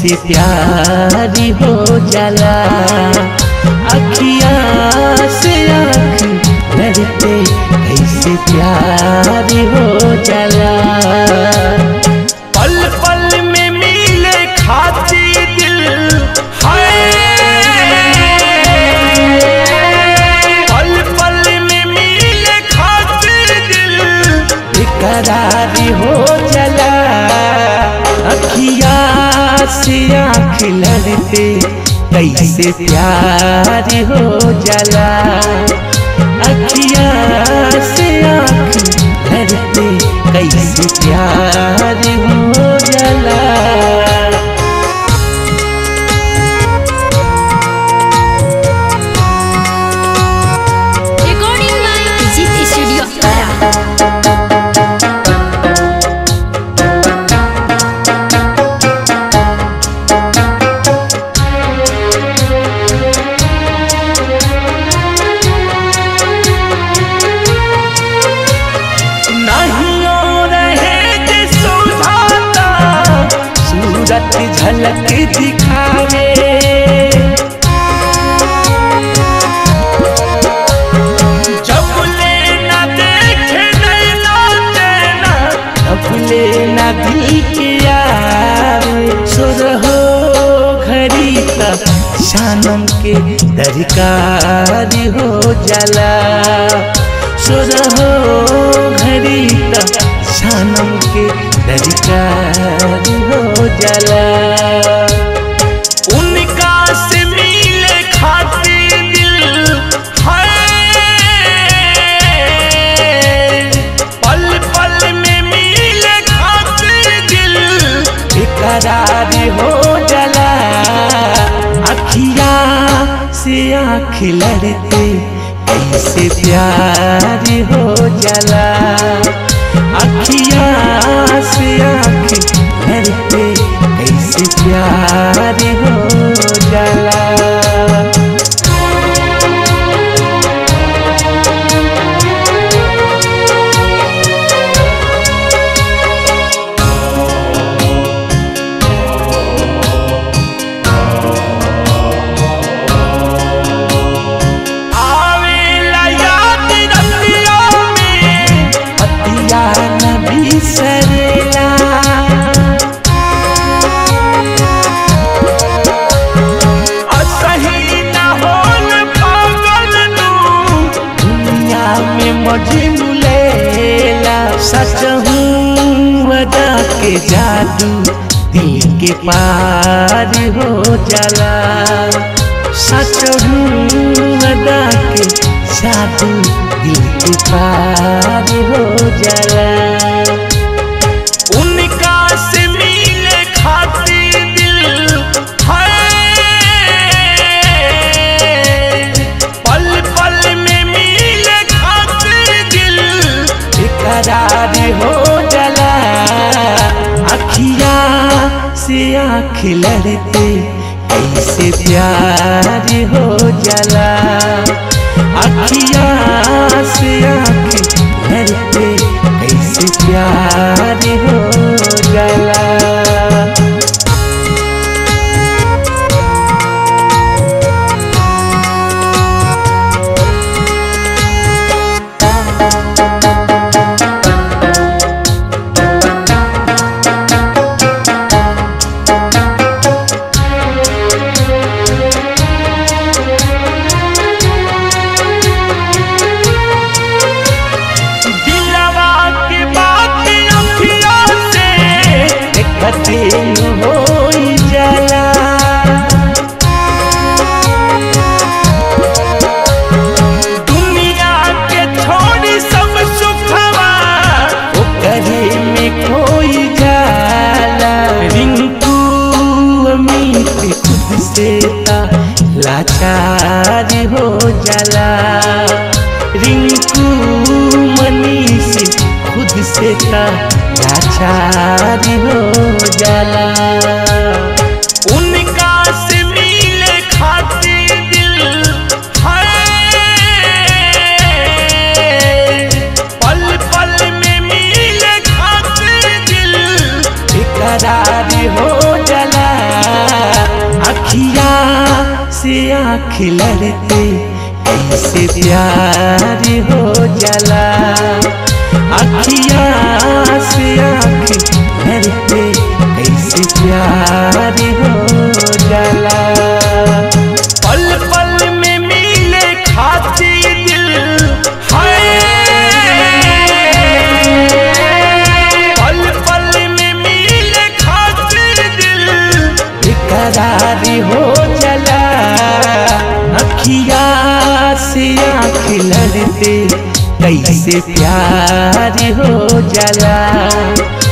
कैसे प्यार हो जाला अखिया से आँख लड़ते कैसे प्यार हो जाला पल पल में मिले खाती दिल है पल पल में मिले खाती दिल बेकरार हो जाला अखिया से आँख लड़ते कैसे प्यार हो जाला अखिया से आँख लड़ते कैसे प्यार हो जाला Recording by Digit Studio Ara. नहीं रहे जे सुझाता सूरत झलक दिखावे जब लेना देखे नैना तेना तब लेना दिल के आवे सुर हो घड़ी तक शानम के दरकार हो जाला सुर हो घड़ी तक शानम के दरकार हो जाला उनका से मिले खाती दिल है पल पल में मिले खाती दिल बेकरार हो जाला अखिया से आँख लड़ते कैसे प्यार हो जाला अखिया से आँख लड़ते कैसे प्यार हो जाला आवेला याद रतिया में पतिया न बिसरेला असही न होल पागल नू दुनिया में मजनू लेला सच हूँ वदा के जादू दिल के पार हो जाला सच हूँ वदा के जादू दिल के पार हो जाला उनका से मिले खाती दिल है पल पल में मिले खाती दिल बेकरार हो जाला अखिया से आँख लड़ते कैसे प्यार हो जाला अखिया से आँख लड़ते कैसे प्यार हो जाला दिलवा के बात अखिया से देखते हो जाला दुनिया के छोड़ी सब सुखवा ओकरे में खोई जाला रिंकू अमित खुद से ता लाचार हो जाला रिंकू मनीष खुद से ता लाचार हो जाला उनका से मिले खाती दिल है पल पल में मिले खाती दिल बेकरार हो जाला आँख लड़ते कैसे प्यार हो जाला अखिया से आँख लड़ते कैसे प्यार हो जाला पल पल में मिले खाती दिल है पल पल में मिले खाती दिल बेकरार हो चला अखिया से आँख लड़ते कैसे प्यार हो जाला